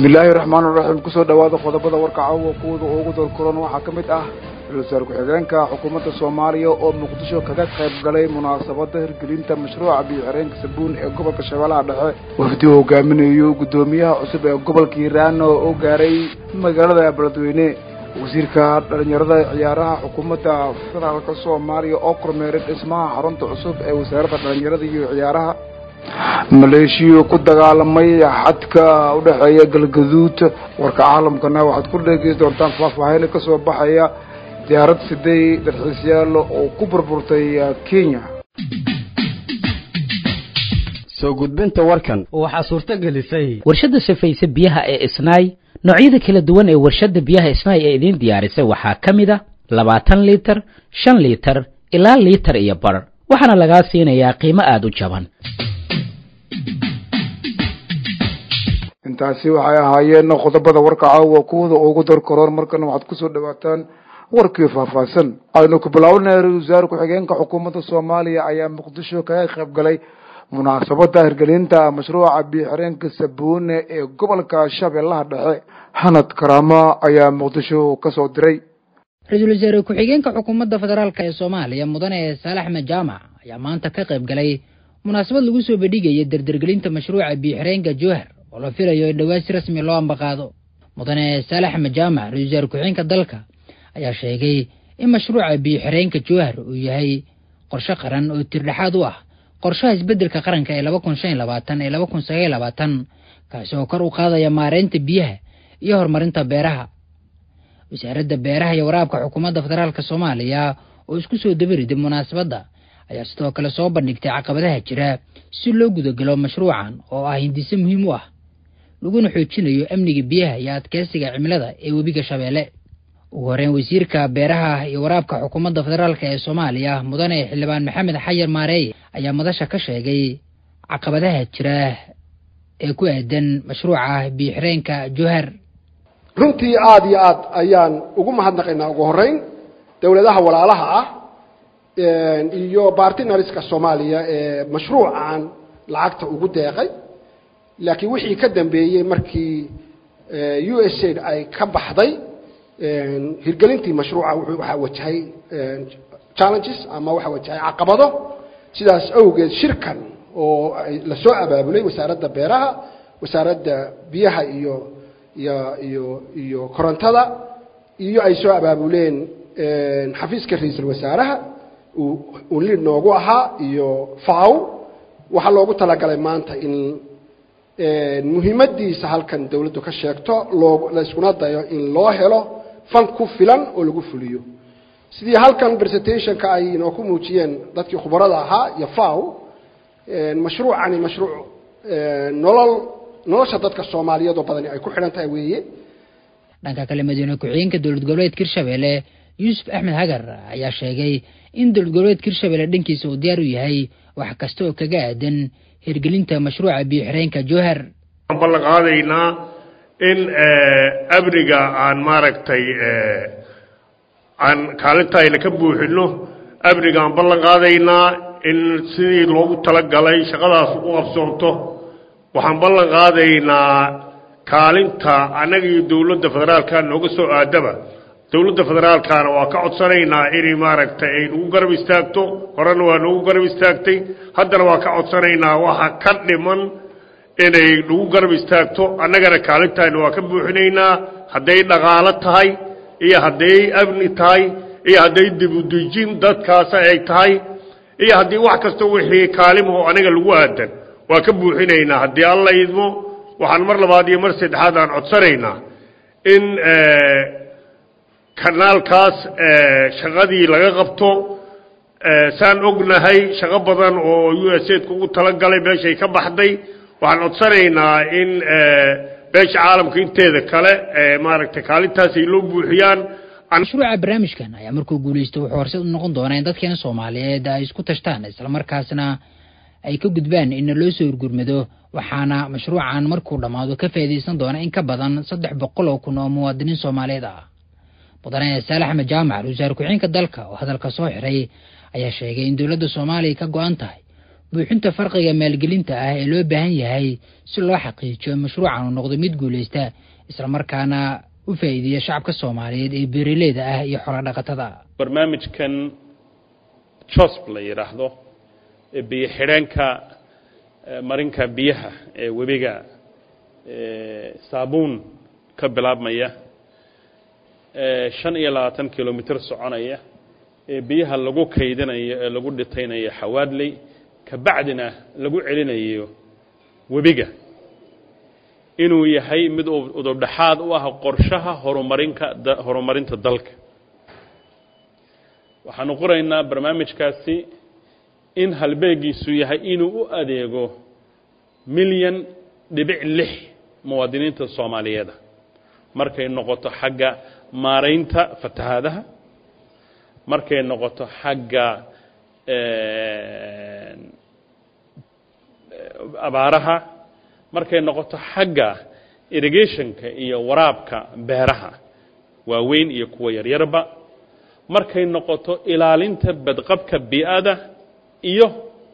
bismillaahi raxmaan raxiim kusoo dhawaada qodobada warka caawa kuwada ugu dalkulan waxaa ka mid ah ra-isul wasaar ku-xigeenka xukuumadda soomaaliya oo muqdisho kaga qayb galay munaasabadda hirgelinta mashruuca biyo-xireenka sabuun ee gobolka shabeellaha dhexe wafdi uu hogaaminayo guddoomiyaha cusub ee gobolka hiiraan oo gaaray magaalada beledweyne wasiirka dhalinyarada ciyaaraha xukuumadda federaalka soomaaliya oo kormeeray dhismaha xarunta cusub ee wasaaradda dhalinyarada iyo ciyaaraha maleeshiya ku dagaalamay xadka u dhexeeya galgaduud warka caalamkana waxaad ku dhegeysi doontaan faahfaahin ka soo baxaya diyaarad siday dalxiisyaal oo ku burburtay kenya soo gudbinta warkan waxaa suurto gelisay warshadda safayse biyaha ee isnaay noocyada kala duwan ee warshadda biyaha isnaay ee idiin diyaarisay waxaa ka mid a labaatan liitar shan liitar ilaa liitar iyo bar waxaana lagaa siinayaa qiimo aada u jaban intaasi waxay ahaayeen qodobada warka caawa kuwada ugu darkaroon markana waxaad kusoo dhawaataan warkii faahfaahsan aynu ku bilaabnay ra-isul wasaare ku-xigeenka xukuumadda soomaaliya ayaa muqdisho kaga qayb galay munaasabadda hirgelinta mashruuca biyo-xireenka sabuune ee gobolka shabeellaha dhexe hanad karaama ayaa muqdisho kasoo diray ra-iisul wasaare ku-xigeenka xukuumadda federaalk ee soomaaliya mudane saalax axmed jaamac ayaa maanta ka qayb galay munaasabad lagu soo bandhigaya dardargelinta mashruuca biyo-xireenka jowhar oo la filayo in dhowaan si rasmi loo ambaqaado mudane saalax axmed jaamac ra-isul wasaare ku-xigeenka dalka ayaa sheegay in mashruuca biyo-xireenka jowhar uu yahay qorshe qaran oo tirdhexaad u ah qorshaha isbeddelka qaranka ee laba kun shan iyo labaatan ee laba kun sagaal labaatan kaasi oo kor u qaadaya maareynta biyaha iyo horumarinta beeraha wasaaradda beeraha iyo waraabka xukuumadda federaalk soomaaliya oo isku soo dabariday munaasabadda ayaa sidoo kale soo bandhigtay caqabadaha jira si loo gudagalo mashruucan oo ah hindise muhiim u ah laguna xoojinayo amniga biyaha iyo adkeysiga cimilada ee webiga shabeelle ugu horeyn wasiirka beeraha iyo waraabka xukuumadda federaalk ee soomaaliya mudane xildhibaan maxamed xayar maareeye ayaa madasha ka sheegay caqabadaha jira ee ku aadan mashruuca biyo-xireenka jowhar runtii aada iyo aad ayaan ugu mahadnaqaynaa ugu horeyn dowladaha walaalaha ah iyo bartinariska soomaaliya ee mashruucan lacagta ugu deeqay laakiin wixii ka dambeeyey markii u s aid ay ka baxday hirgelintii mashruuca waxaa wajahay challenges ama waxaa wajahay caqabado sidaas awgeed shirkan oo lasoo abaabulay wasaaradda beeraha wasaaradda biyaha iyo iyo iyo iyo korontada iyo ay soo abaabuleen xafiiska ra-iisul wasaaraha uu liid noogu ahaa iyo faw waxaa loogu talagalay maanta in muhiimadiisa halkan dawladdu ka sheegto loo la iskuna dayo in loo helo fan ku filan oo lagu fuliyo sidii halkan presentationka ay inoo ku muujiyeen dadkii khubarada ahaa iyo faw mashruucani mashruuc nolol nolosha dadka soomaaliyeed oo badani ay ku xidhan tahay weeye dhanka kale madiine ku-xigeenka dowlad goboleedka hirshabelle yuusuf axmed hagar ayaa sheegay in dowlad goboleedka hirshabelle dhankiisa uu diyaar u yahay wax kasta oo kaga aadan hirgelinta mashruuca biyo-xireenka jowhar waxaan ballan qaadaynaa in amniga aan maaragtay aan kaalinta ayna ka buuxino amniga aan ballan qaadaynaa in sidii loogu talagalay shaqadaas u qabsoonto waxaan ballan qaadaynaa kaalinta annaga iyo dowladda federaalka nooga soo aadaba dowladda federaalkana waa ka codsanaynaa inay maaragtay ay nagu garab istaagto horena waa nagu garab istaagtay haddana waa ka codsanaynaa waxa ka dhiman inay nagu garab istaagto annagana kaalintayna waa ka buuxinaynaa hadday dhaqaalo tahay iyo hadday amni tahay iyo hadday dibudejin dadkaasa ay tahay iyo haddii wax kasta wixii kaalimaho aniga lagu aadan waa ka buuxinaynaa haddii alla idmo waxaan mar labaad iyo mar saddexaad aan codsanaynaa in kanaalkaas shaqadii laga qabto saan ognahay shaqo badan oo u s aidka ugu talagalay meeshay ka baxday waxaan codsanaynaa in beesha caalamka inteeda kale maaragtay kaalintaas ay loo buuxiyaan mashruuca barnaamijkan ayaa markuu guulaysto wuxuu horseed u noqon doonaa in dadkeena soomaaliyeed ay isku tashtaan islamarkaasna ay ka gudbaan in loo soo urgurmado waxaana mashruucan markuu dhammaado ka faa'iidaysan doona in ka badan saddex boqol oo kun oo muwaadiniin soomaaliyeed ah mudane saale axmed jaamac ra-iisul wasaare ku-xigeenka dalka oo hadalka soo xiray ayaa sheegay in dowladda soomaaliya ka go-an tahay buuxinta farqiga maalgelinta ah ee loo baahan yahay si loo xaqiijiyo mashruucan uu noqdo mid guulaysta islamarkaana u faa'iideeya shacabka soomaaliyeed ee beeraleyda ah iyo xorodhaqatada barnaamijkan josb la yidhaahdo ee biyo xidheenka marinka biyaha ee webiga saabuun ka bilaabmaya shan iyo labaatan kilomitr soconaya ee biyaha lagu kaydinayo ee lagu dhitaynayo xawaadley kabacdina lagu celinayo webiga inuu yahay mid udubdhaxaad u ah qorshaha horumarinka horumarinta dalka waxaanu qoraynaa barnaamijkaasi in halbeegiisu yahay inuu u adeego milyan dhibic lix muwaadiniinta soomaaliyeeda markay noqoto xagga maaraynta fatahaadaha markay noqoto xagga abaaraha markay noqoto xagga irrigationka iyo waraabka beeraha waaweyn iyo kuwa yaryarba markay noqoto ilaalinta badqabka bii'ada iyo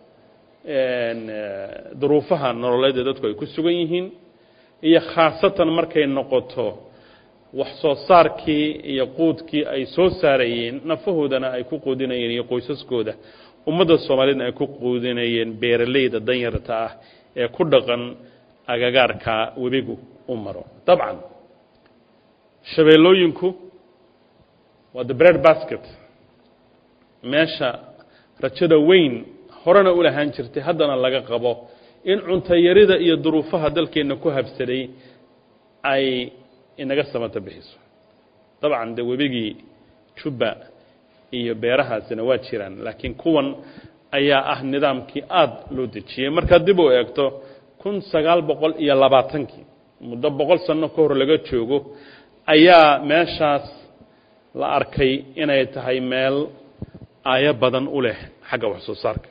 duruufaha nololeed ee dadku ay ku sugan yihiin iyo khaasatan markay noqoto wax soo saarkii iyo quudkii ay soo saarayeen nafahoodana ay ku quudinayeen iyo qoysaskooda ummadda soomaaliyeedna ay ku quudinayeen beeralayda danyarta ah ee ku dhaqan agagaarka webigu u maro dabcan shabeellooyinku waa the bread basket meesha rajada weyn horena u lahaan jirtay haddana laga qabo in cuntayarida iyo duruufaha dalkeenna ku habsaday ay inaga samata bixiso dabcan dee webigii jubba iyo beerahaasina waa jiraan laakiin kuwan ayaa ah nidaamkii aada loo dejiyey markaad dib u eegto kun sagaal boqol iyo labaatankii muddo boqol sanno ka hor laga joogo ayaa meeshaas la arkay inay tahay meel aayo badan u leh xagga wax soo saarka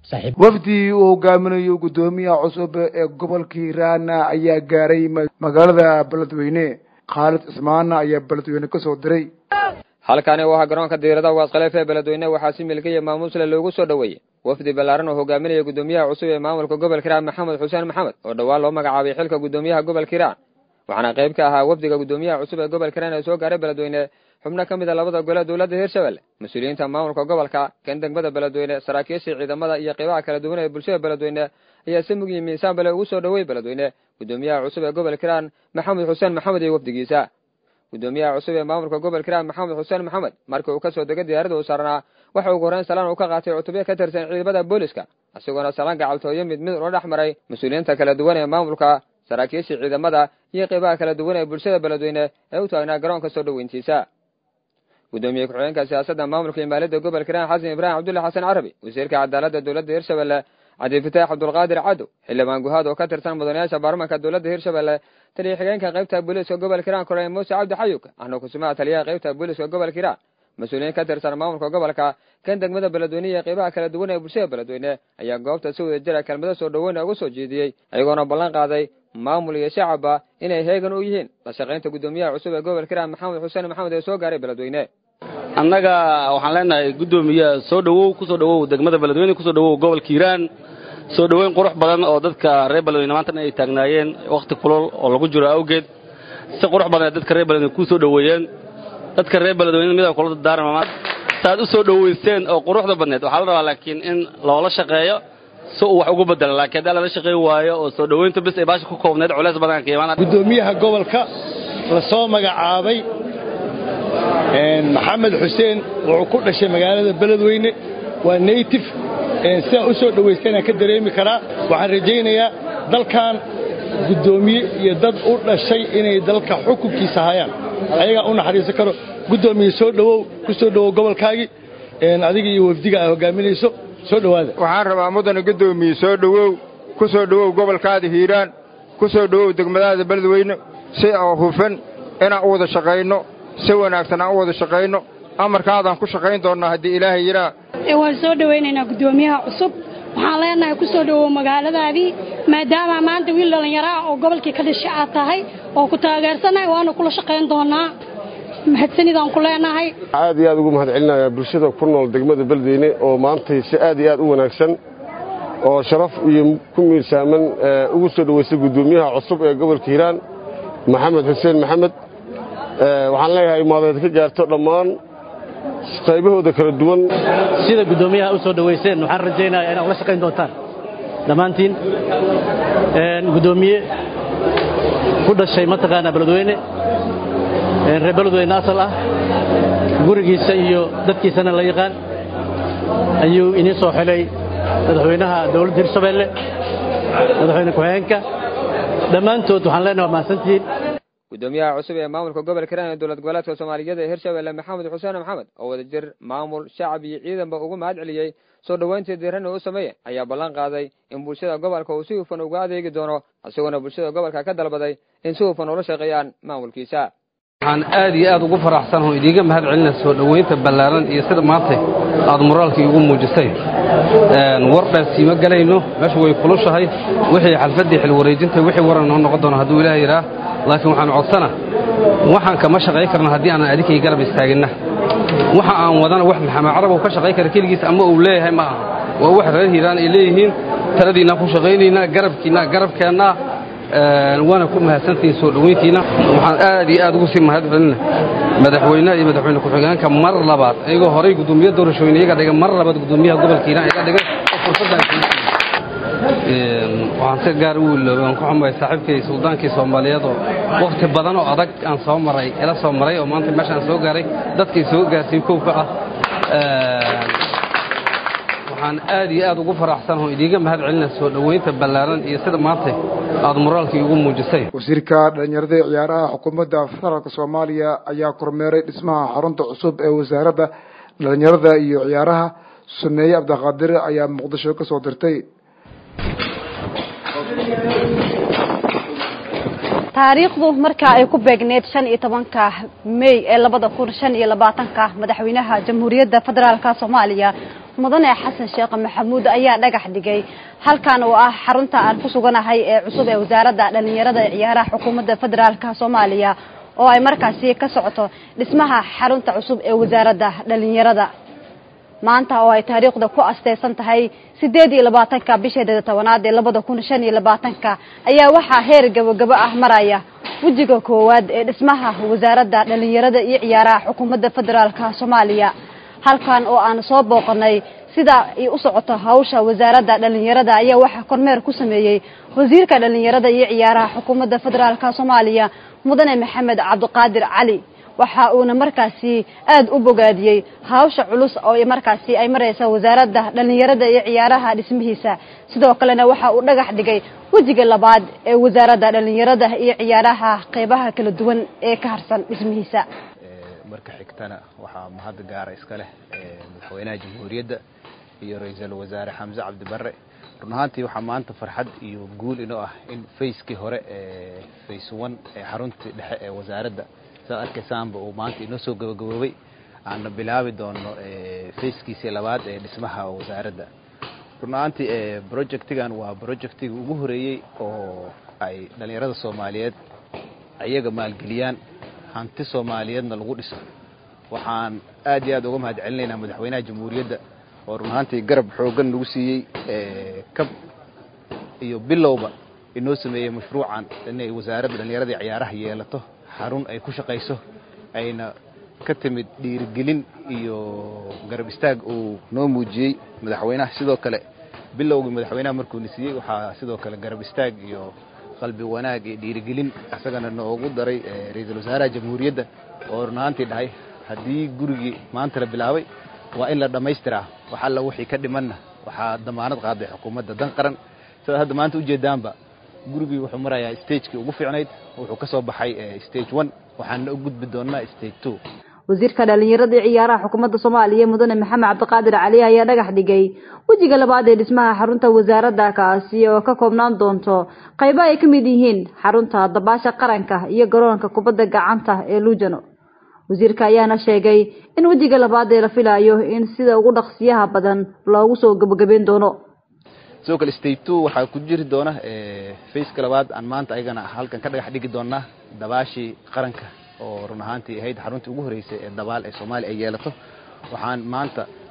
wafdi uu hogaaminayo guddoomiyaha cusub ee gobolka hiiraan ayaa gaaray magaalada beledweyne khaalid cismaana ayaa beledweyne ka soo diray halkani waa garoonka diirada waaskhaleef ee beledweyne waxaa si milkiya maamuusle loogu soo dhoweeyey wafdi ballaaran oo hogaaminaya guddoomiyaha cusub ee maamulka gobolka hiiraan maxamed xuseen maxamed oo dhowaan loo magacaabay xilka guddoomiyaha gobolka hiiraan waxaana qayb ka ahaa wafdiga guddoomiyaha cusub ee gobolka hiiraan ee soo gaaray beledweyne xubno ka mid a labada gole dowladda hirshabelle mas-uuliyiinta maamulka gobolka kan degmada beledweyne saraakiishii ciidamada iyo qeybaha kala duwan ee bulshada beledweyne ayaa si mug iyo miisaan bale ugu soo dhoweeyey beledweyne guddoomiyaha cusub ee gobolka hiiraan maxamed xuseen maxamed iyo wafdigiisa guddoomiyaha cusub ee maamulka gobolka hiiraan maxamed xuseen maxamed markii uu ka soo degay diyaarada uu saaranaa waxa ugu horreyn salaan uu ka qaatay cutubyo ka tirsan ciidamada booliska isagoona salaan gacaltooyo mid mid ula dhex maray mas-uuliyiinta kala duwan ee maamulka saraakiishii ciidamada iyo qeybaha kala duwan ee bulshada beledweyne ee u taagnaa garoonka soo dhoweyntiisa guddoomiye ku-xigeenka siyaasadda maamulka imaaliyadda gobolka hiiraan xasan ibraahim cabdulle xasan carabi wasiirka cadaaladda dowladda hirshabelle cabdifataax cabdulqaadir cadow xildhibaan guhaad oo ka tirsan mudanayaasha baarlamanka dowladda hirshabelle taliya xigeenka qaybta booliiska gobolka hiiraan korneyl muuse cabdi xayuug ahna kusumaha taliyaha qaybta booliiska gobolka hiiraan mas-uuliyiin ka tirsan maamulka gobolka kan degmada beledweyne iyo qeybaha kala duwan ee bulshada beledweyne ayaa goobta si wada jira kelmado soo dhoweyna uga soo jeediyey ayagoona ballan qaaday maamul iyo shacabba inay heegan u yihiin la shaqaynta guddoomiyaha cusub ee gobolka hiiraan maxamed xuseen maxamed ee soo gaaray beledweyne annaga waxaan leenahay guddoomiye soo dhowow ku soo dhowow degmada beledweyne kusoo dhowow gobolka hiiraan soo dhoweyn qurux badan oo dadka reer beledweyne maantana ay taagnaayeen wakhti kulol oo lagu jiro awgeed si qurux badan ee dadka reer beledweyne kuu soo dhoweeyeen dadka reer beledweyne midaan kula dardaarma saaad u soo dhoweyseen oo quruxda badneed waxaa la rabaa laakiin in loola shaqeeyo si uu wax ugu bedelo laakiin haddii lala shaqeyn waayo oo soo dhoweynta bis ay baasha ku koobneed culays badan ka imaanaya guddoomiyaha gobolka la soo magacaabay maxamed xuseen wuxuu ku dhashay magaalada beledweyne waa naytif sidaa u soo dhowaystana ka dareemi karaa waxaan rajaynayaa dalkan guddoomiye iyo dad u dhashay inay dalka xukunkiisa hayaan ayagaa u naxariisan karo guddoomiye soo dhowow ku soo dhowow gobolkaagii adiga iyo wafdiga ay hogaaminayso soo dhowaada waxaan rabaa mudane guddoomiye soo dhowow ku soo dhowow gobolkaada hiiraan ku soo dhowow degmadaada beledweyne si oo hufan inaan u wada shaqayno si wanaagsan aan u wada shaqayno amarkaadaan ku shaqayn doonnaa haddii ilaahay yidhaa waan soo dhowaynaynaa guddoomiyaha cusub waxaan leenahay ku soo dhowow magaaladaadii maadaama maanta wiil dhallinyaro ah oo gobolkii ka dhashay aad tahay oo ku taageersannahay waana kula shaqayn doonnaa mahadsanidaan ku leenahay aad iyo aad ugu mahad celinayaa bulshada ku nool degmada beledweyne oo maantay si aad iyo aad u wanaagsan oo sharaf iyo ku miirsaaman ugu soo dhoweystay guddoomiyaha cusub ee gobolka hiiraan maxamed xuseen maxamed waxaan leeyahay maadeed ka gaarto dhammaan qaybahooda kala duwan sida guddoomiyaha u soo dhowayseen waxaan rajaynayaa inaad ula shaqayn doontaan dhammaantiin guddoomiye ku dhashay mataqaanaa beledweyne reer beledweyne asal ah gurigiisa iyo dadkiisana la yaqaan ayuu inii soo xilay madaxweynaha dowladda hirshabeelle madaxweyne ku-xigeenka dhammaantood waxaan leenahay waa mahadsantihiin gudoomiyaha cusub ee maamulka gobolka hiiraan ee dowlad goboleedka soomaaliyeed ee hirshabelle maxamed xuseen maxamed oo wadajir maamul shacab iyo ciidanba ugu mahad celiyey soo dhoweyntii diirana u sameeye ayaa ballan qaaday in bulshada gobolka uu si hufan uga adeegi doono isagoona bulshada gobolka ka dalbaday in si hufan ula shaqeeyaan maamulkiisa waxaan aad iyo aad ugu faraxsanaho idiinga mahad celina soo dhoweynta ballaaran iyo sida maanta aad moraalkii ugu muujisay war dhaasiima galayno meesha way kulushahay wixii xalfaddii xil wareejintay wixii waran noo noqon doono hadduu ilaah yidhaah laakiin waxaan codsana waxaan kama shaqay karna haddii aanan adinkay garab istaaginna waxa aan wadana wax maxamed carab uu ka shaqay kara keligiis ama uu leeyahay ma aha waa wax reer hiiraan ay leeyihiin taladiinaan ku shaqaynaynaa garabkiinna garabkeennaa waana ku mahadsantihiin soo dhoweyntiina waxaan aad iyo aad ugu sii mahad celina madaxweynaha iyo madaxweyne ku-xigeenka mar labaad iyagoo horay guddoomiye doorashooyin iyaga dhigay mar labaad guddoomiyaha gobolka hiiraan iga dhigay oo fursaddan waxaan si gaar u wiloobay aan ku xumahay saaxiibkay suldaankii soomaaliyeed oo wakhti badan oo adag aan soo maray ila soo maray oo maanta meeshaan soo gaaray dadkii soo gaarsiin kowka ah waxaan aad iyo aad ugu faraxsanaho idiinga mahad celina soo dhoweynta ballaaran iyo sida maanta aad moraalkii ugu muujisay wasiirka dhalinyarada ee ciyaaraha xukuumadda federaalka soomaaliya ayaa kormeeray dhismaha xarunta cusub ee wasaaradda dhalinyarada iyo ciyaaraha suneeye cabdiqaadir ayaa muqdisho ka soo dirtay taariikhdu markaa ay ku beegneed shan iyo tobanka may ee labada kun shan iyo labaatanka madaxweynaha jamhuuriyadda federaalka soomaaliya mudane xasan sheekh maxamuud ayaa dhagax dhigay halkan oo ah xarunta aan ku suganahay ee cusub ee wasaaradda dhalinyarada ee ciyaaraha xukuumadda federaalka soomaaliya oo ay markaasi ka socoto dhismaha xarunta cusub ee wasaaradda dhalinyarada maanta oo ay taariikhda ku asteysan tahay sideed iyo labaatanka bisheeda tobanaad ee labada kun shan iyo labaatanka ayaa waxaa heer gabagabo ah maraya wejiga koowaad ee dhismaha wasaaradda dhalinyarada iyo ciyaaraha xukuumadda federaalka soomaaliya halkan oo aan soo booqanay sida ay u socoto hawsha wasaaradda dhalinyarada ayaa waxaa kormeer ku sameeyey wasiirka dhalinyarada iyo ciyaaraha xukuumadda federaalka soomaaliya mudane maxamed cabdiqaadir cali waxa uuna markaasi aada u bogaadiyey hawsha culus oo markaasi ay mareysa wasaaradda dhalinyarada iyo ciyaaraha dhismihiisa sidoo kalena waxa uu dhagax dhigay wejiga labaad ee wasaaradda dhalinyarada iyo ciyaaraha qeybaha kala duwan ee ka harsan dhismihiisa marka xigtana waxaa mahad gaara iska leh madaxweynaha jamhuuriyadda iyo ra-iisul wasaare xamse cabdi barre run ahaantii waxaa maanta farxad iyo guul inoo ah in fayskii hore ee fays one ee xaruntii dhexe ee wasaaradda saad arkaysaanba uu maanta inoo soo gabagaboobay aana bilaabi doono fayskiisii labaad ee dhismaha wasaaradda run ahaantii projectigan waa projectiga ugu horeeyey oo ay dhallinyarada soomaaliyeed ayaga maalgeliyaan hanti soomaaliyeedna lagu dhiso waxaan aad iyo aad uga mahad celinaynaa madaxweynaha jamhuuriyadda oo run ahaantii garab xooggan nagu siiyey kab iyo bilowba inoo sameeyey mashruucan inay wasaaradda dhallinyarada iyo ciyaaraha yeelato xarun ay ku shaqayso ayna ka timid dhiirigelin iyo garab istaag uu noo muujiyey madaxweynaha sidoo kale bilowgii madaxweynaha markuuna siiyey waxaa sidoo kale garab istaag iyo qalbi wanaag iyo dhiirigelin isagana noogu daray ra-iisul wasaaraha jamhuuriyadda oo run ahaantii dhahay haddii gurigii maanta la bilaabay waa in la dhammaystiraa wax alla wixii ka dhimanna waxaa damaanad qaaday xukuumadda dan qaran sidaad hadda maanta ujeedaanba gurigii wuxuu marayaa stagekii ugu fiicnayd wuxuu ka soo baxay stage one waxaana u gudbi doonaa stage two wasiirka dhalinyarada iyo ciyaaraha xukuumadda soomaaliya mudane maxamed cabdiqaadir cali ayaa dhagax dhigay wejiga labaad ee dhismaha xarunta wasaaradda kaasi oo ka koobnaan doonto qaybo ay ka mid yihiin xarunta dabaasha qaranka iyo garoonka kubadda gacanta ee luujano wasiirka ayaana sheegay in wejiga labaad ee la filayo in sida ugu dhaqsiyaha badan loogu soo gabagabeyn doono sidoo kale stage two waxaa ku jiri doona faceka labaad aan maanta ayagana halkan ka dhagax dhigi doonaa dabaashii qaranka oo run ahaantii ahayd xaruntii ugu horreysay ee dabaal ee soomaaliya ay yeelato waxaan maanta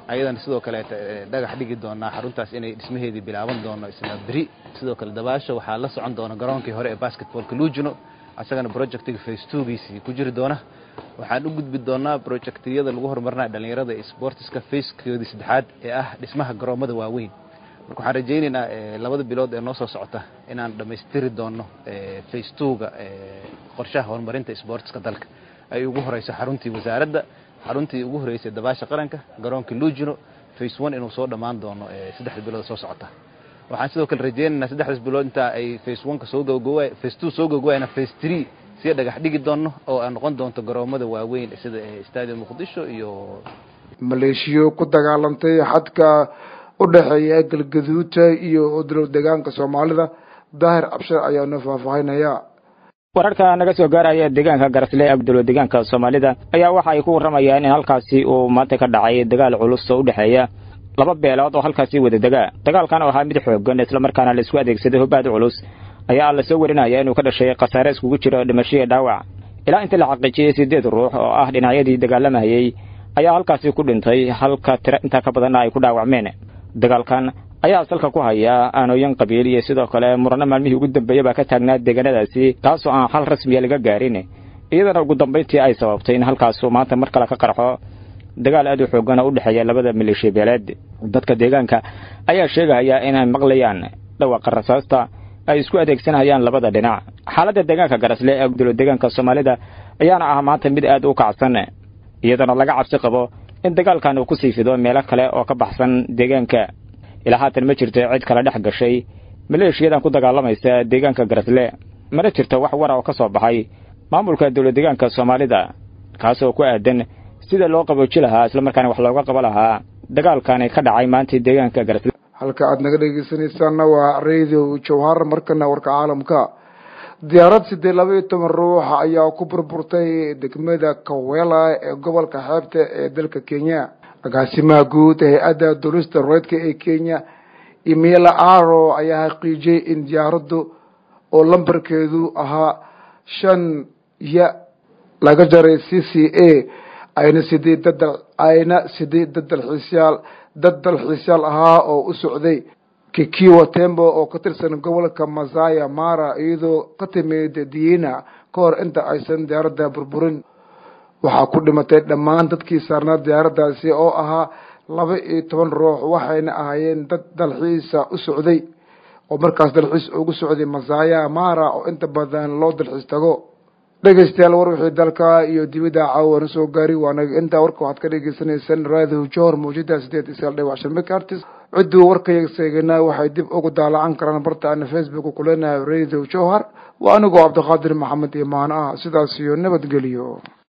ayadana sidoo kaleeta dhagax dhigi doonaa xaruntaas inay dhismaheedii bilaaban doono isla beri sidoo kale dabaasha waxaa la socon doona garoonkii hore ee basketballka lugino asagana projectiga face twogiisii ku jiri doona waxaan u gudbi doonaa projectiyada lagu horumarinaya dhallinyarada ee sportiska facekoodii saddexaad ee ah dhismaha garoomada waaweyn marka waxaan rajaynaynaa labada bilood ee noo soo socota inaan dhammaystiri doono face twoga qorshaha horumarinta sportiska dalka ay ugu horeyso xaruntii wasaaradda xaruntii ugu horeysay dabaasha qaranka garoonka lugino face one inuu soo dhammaan doono saddexda bilood soo socota waxaan sidoo kale rajaynaynaa saddexdaas bilood intaa ay face oneka soo gogoowa face two soo gogowayna face three sii dhagax dhigi doono oo ay noqon doonto garoomada waaweyn sida stadium muqdisho iyo maleeshiyo ku dagaalantay xadka u dhexeeya galgaduuta iyo dowlad deegaanka soomaalida daahir cabshir ayaa noo faahfaahinaya wararka naga soo gaaraya deegaanka garasle abdullo deegaanka soomaalida ayaa waxa ay ku warramayaan in halkaasi uu maanta ka dhacay dagaal culus oo u dhexeeya laba beelood oo halkaasi wada degaa dagaalkan oo ahaa mid xoogan islamarkaana la isku adeegsaday hubbaad culus ayaa la soo warinaya inuu ka dhashay khasaare iskugu jiro dhimasho iyo dhaawac ilaa intii la xaqiijiyey siddeed ruux oo ah dhinacyadii dagaalamayey ayaa halkaasi ku dhintay halka tiro intaa ka badanna ay ku dhaawacmeen dagaalkan ayaa salka ku haya aanooyin qabiil iyo sidoo kale murano maalmihii ugu dambeeya baa ka taagnaa deegaanadaasi taasoo aan xal rasmiya laga gaarin iyadana ugu dambayntii ay sababtay in halkaasu maanta mar kale ka qarxo dagaal aad u xoogan oo u dhexeeya labada maleeshiya beeleed dadka deegaanka ayaa sheegaya inay maqlayaan dhawaqa rasaasta ay isku adeegsanayaan labada dhinac xaaladda deegaanka garasle ee gudolo deegaanka soomaalida ayaana ah maanta mid aad u kacsan iyadana laga cabsi qabo in dagaalkan uu ku sii fido meelo kale oo ka baxsan deegaanka ilaa haatan ma jirto cid kale dhex gashay maleeshiyadan ku dagaalamaysa deegaanka garasle mana jirto wax wara oo ka soo baxay maamulka dowlad deegaanka soomaalida kaasoo ku aadan sida loo qabooji lahaa islamarkaana wax looga qabo lahaa dagaalkani ka dhacay maanta deegaanka garasle halka aad naga dhegeysanaysaanna waa radio jawhar markana warka caalamka diyaarad siddeed laba iyo toban ruux ayaa ku burburtay degmada kawela ee gobolka xeebta ee dalka kenya agaasimaha guud hay-adda durista reedka ee kenya imela aro ayaa xaqiijiyey in diyaaraddu oo lambarkeedu ahaa shan ya laga jaray c c a ayna sideed dadal ayna sideed dad dalxiisyaal dad dalxiisyaal ahaa oo u socday kikiwa tembo oo ka tirsan gobolka masaya mara iyadoo ka timid diina ka hor inta aysan diyaaradda burburin waxaa ku dhimatay dhammaan dadkii saarnaa diyaaraddaasi oo ahaa laba iyo toban ruux waxayna ahaayeen dad dalxiisa u socday oo markaas dalxiis ugu socday masaya mara oo inta badan loo dalxiis tago dhegeystayaal war wixii dalka iyo dibida caawana soo gaari waanaga intaa warka waxaad ka dhegeysaneysaan raadiyo johor mawjada sideed isaal dhibac shan megaartis cidduu warkayga seeganaa waxay dib ugu daalacan karaan barta ana facebook kuleenahay radio johar waa anigoo cabdiqaadir maxamed imaan ah sidaas iyo nabadgeliyo